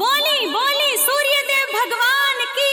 बोली बोली सूर्यदेव भगवान की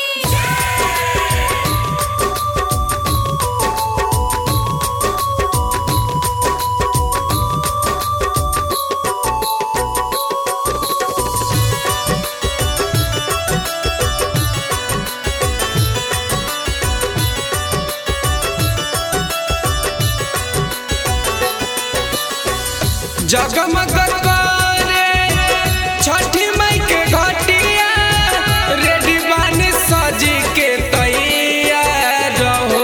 जगमग करे छठी मई के घटिया रेडी बानी सजी के तैयार रहो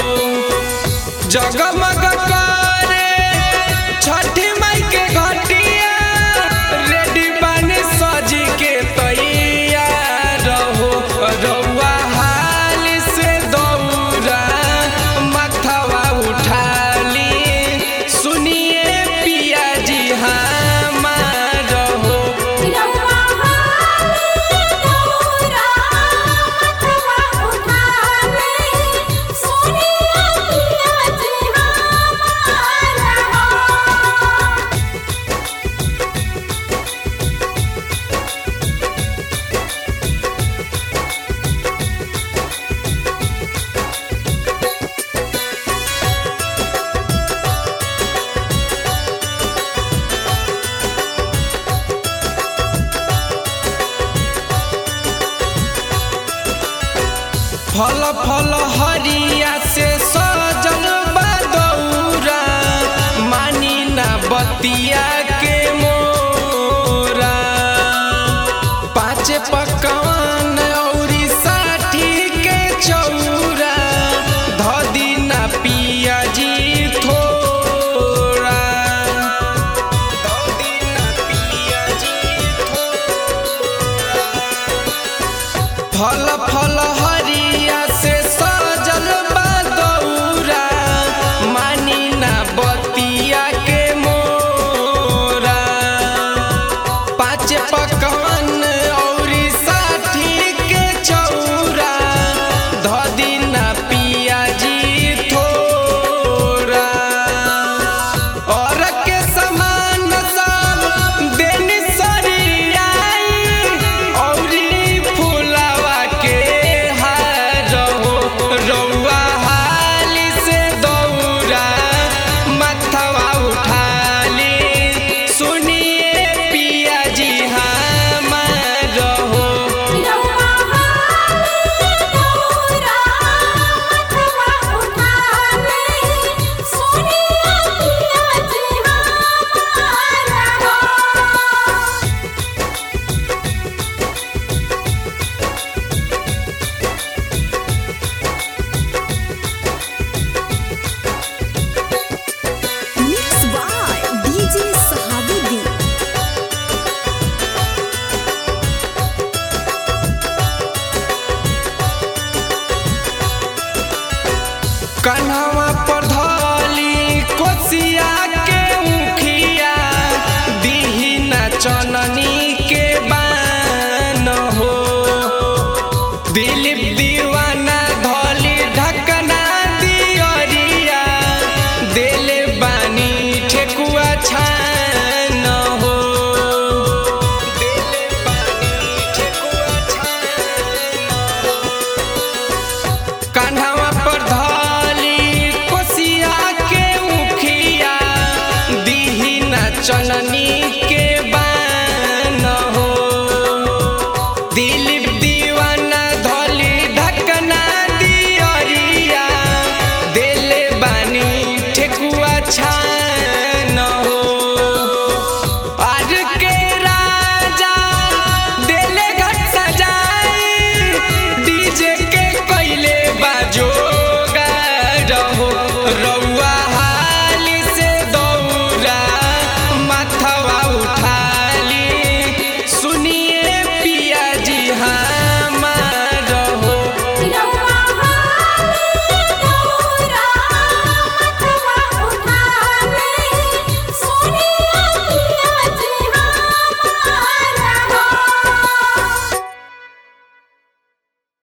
जगमग करे छठी मई के घटिया रेडी बानी सजी के तैयार रहो रउआ हाल से दौरा मथवा उठाली सुनिए पिया जी हमार हो रउआ हाले दौरा मथवा उठाले, सोनिया पिया जी हमार हो। फल फल हरिया से सजल बा दौरा मानी ना बतिया के मोरा पाँच पकवान औरी साठी के चौरा धदी ना पिया जी थोड़ा धदी ना पिया जी थोड़ा फल फल